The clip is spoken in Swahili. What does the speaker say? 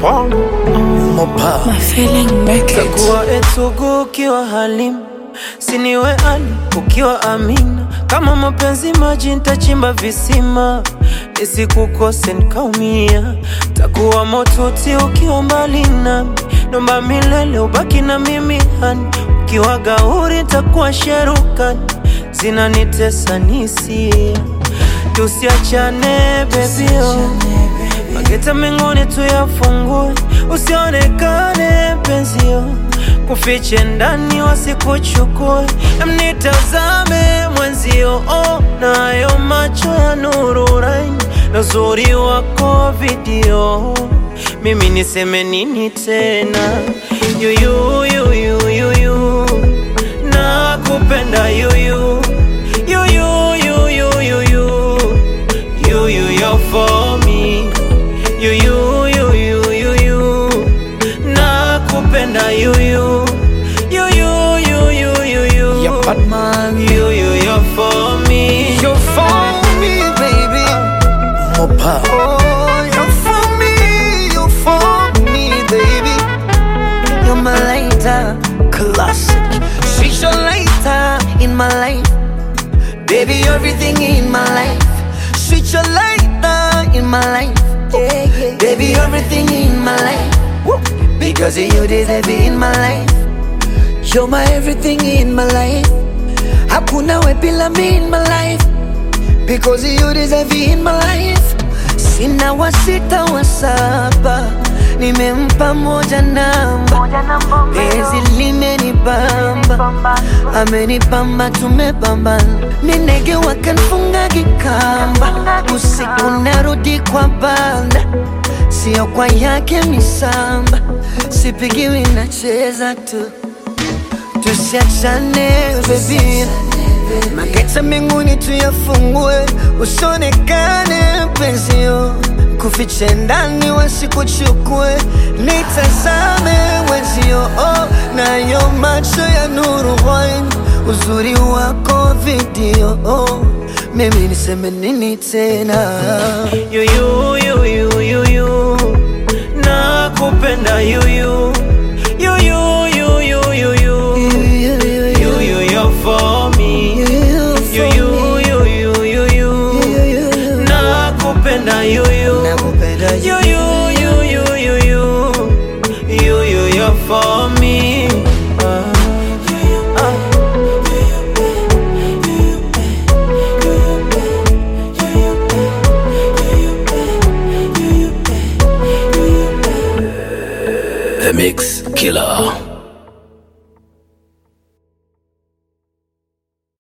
Paul Mopa My feeling make it. Takuwa etugu ukiwa Halim, siniwe Ali ukiwa Amina. Kama mapenzi maji, nitachimba visima nisikukose nikaumia. Takuwa motuti ukiwa mbali nami, nomba milele ubaki na mimi hani. Ukiwa gauri, takuwa sherukani, zinanitesa nisia. Tusiachane bebio Mageta mengine tuyafungue, usionekane penzio, kufiche ndani wasikuchukue, mnitazame mwenzio, oh, nayo macho ya nuru raini na uzuri wako video, mimi niseme nini tena? Yuyu, yuyu, yuyu, nakupenda yuyu, yuyu, yuyu, yuyu, yuyu, you're for me you you you you you you nakupenda you you you you you you you you Yeah, Batman you you you're for me You're for me, baby Mopa Oh, you're for me You're for me, baby You're my lighter, Classic she's your lighter in my life. Baby, everything in my life. She's your lighter in my life. Baby, everything in my life. Because of you deserve it in my life. You're my everything in my life. Hakuna we bila me in my life. Because of you deserve it in my life. Sina wa sita wa saba, nimempa moja namba. Penzi limenibamba, amenibamba, tumebambana. Ni ndege wakanfunga kikamba, usiku narudi kwa banda, sio kwa yake misamba, sipigiwi nacheza tu, tusiachane baby. Mageta mbinguni tuyafungue, usionekane penzio, kufiche ndani wasikuchukue, nitazame wenzio, oh, nayo macho ya nuru wine, uzuri wako video, oh, mimi niseme nini tena? you you you you you you nakupenda you you you you you you you you you you you're for me you you you you you you nakupenda you you Nakupenda You, you, you, you, you, you, you, you, you're for me. Ah, ah. The Mix Killer.